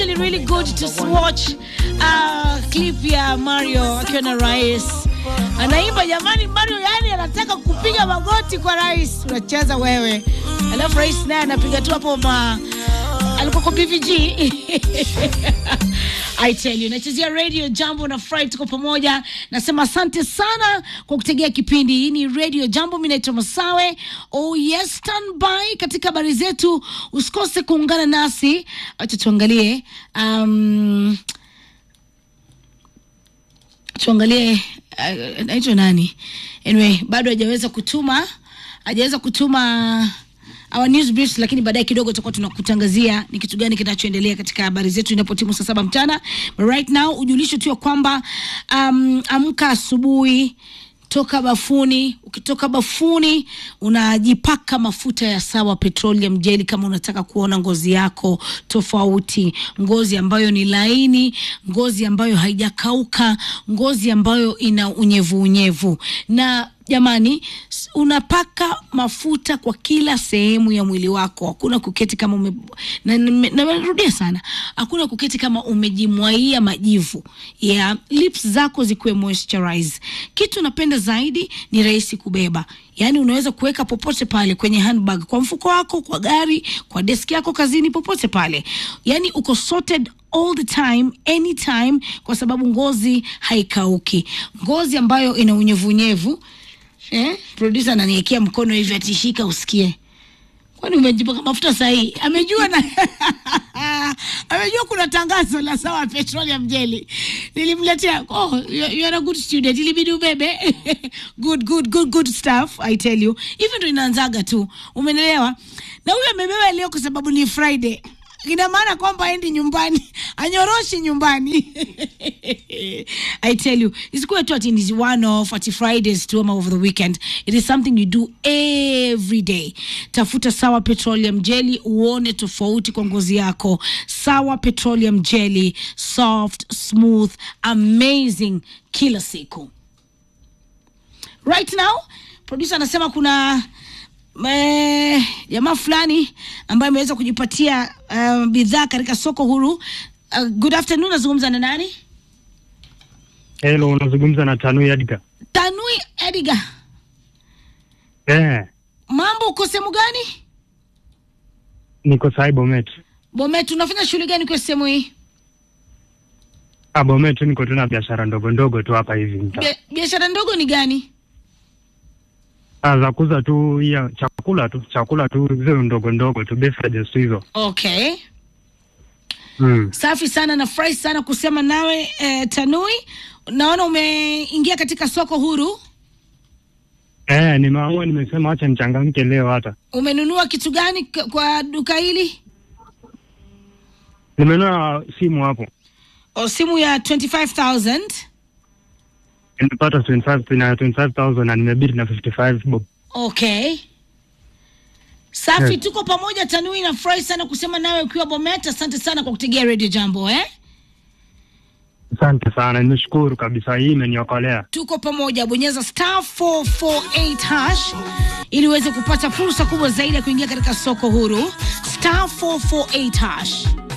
actually really good to watch uh, clip ya Mario akiwa na rais anaimba jamani, Mario yani anataka kupiga magoti kwa rais, unacheza wewe, alafu rais naye anapiga tu hapo ma alikuwa kwa BVG I tell you, nachezea radio Jambo na Fry, tuko pamoja. Nasema asante sana kwa kutegea kipindi. Hii ni radio Jambo, mimi naitwa Masawe. Oh yes, stand by katika habari zetu, usikose kuungana nasi. Acha tuangalie um, tuangalie uh, naitwa nani? Anyway, bado hajaweza kutuma hajaweza kutuma our news briefs, lakini baadaye kidogo tutakuwa tunakutangazia ni kitu gani kinachoendelea katika habari zetu inapotimu saa saba mchana. But right now ujulisho tu ya kwamba um, amka asubuhi toka bafuni. Ukitoka bafuni unajipaka mafuta ya Sawa Petroleum Jelly kama unataka kuona ngozi yako tofauti, ngozi ambayo ni laini, ngozi ambayo haijakauka, ngozi ambayo ina unyevu unyevu. Na jamani, s- unapaka mafuta kwa kila sehemu ya mwili wako. Hakuna kuketi kama ume, na nime- na narudia sana, hakuna kuketi kama umejimwaia majivu ya lips zako zikuwe moisturize. Kitu napenda zaidi ni rahisi kubeba, yaani unaweza kuweka popote pale kwenye handbag, kwa mfuko wako, kwa gari, kwa deski yako kazini, popote pale, yaani uko sorted all the time anytime, kwa sababu ngozi haikauki, ngozi ambayo ina unyevunyevu eh? Producer ananiwekea mkono hivi atishika usikie kwani umejipaka mafuta sahihi? Amejua na amejua kuna tangazo la Sawa Petroleum Jelly nilimletea. Oh, you you are a good student, ilibidi ubebe good good good good stuff I tell you, hivi ndo inaanzaga tu, umenelewa? Na huyo amebeba leo kwa sababu ni Friday ina maana kwamba aendi nyumbani anyoroshi nyumbani i tell you isikuwe tu ati ni one off ati fridays tu ama over the weekend it is something you do every day tafuta sawa petroleum jelly uone tofauti kwa ngozi yako sawa petroleum jelly soft smooth amazing kila siku right now producer anasema kuna eh, jamaa fulani ambaye ameweza kujipatia uh, bidhaa katika soko huru uh, good afternoon nazungumza na nani Hello, unazungumza na Tanui Edgar. tanui edgar Eh, mambo uko sehemu gani niko sai Bomet. bomet unafanya shughuli gani kwa sehemu hii Ah, Bomet niko tuna biashara ndogo ndogo tu hapa hivi mta. Bia- biashara ndogo ni gani Ah, za kuuza tu ya chakula tu, chakula tu zile ndogo ndogo tu beverages tu hizo. okay Mm. safi sana nafurahi sana kusema nawe eh, tanui naona umeingia katika soko huru Eh, nimeamua nimesema acha nichangamke leo hata. umenunua kitu gani k- kwa duka hili Nimenunua simu hapo. o simu ya 25000 Nimepata 25 na 25000 na nimebidi na 55 bob. okay safi Yes. tuko pamoja tanui nafurahi sana kusema nawe ukiwa bomet asante sana kwa kutegea radio jambo eh? Asante sana, nimeshukuru kabisa, hii imeniokolea. tuko pamoja bonyeza star 448 hash ili uweze kupata fursa kubwa zaidi ya kuingia katika soko huru star 448 hash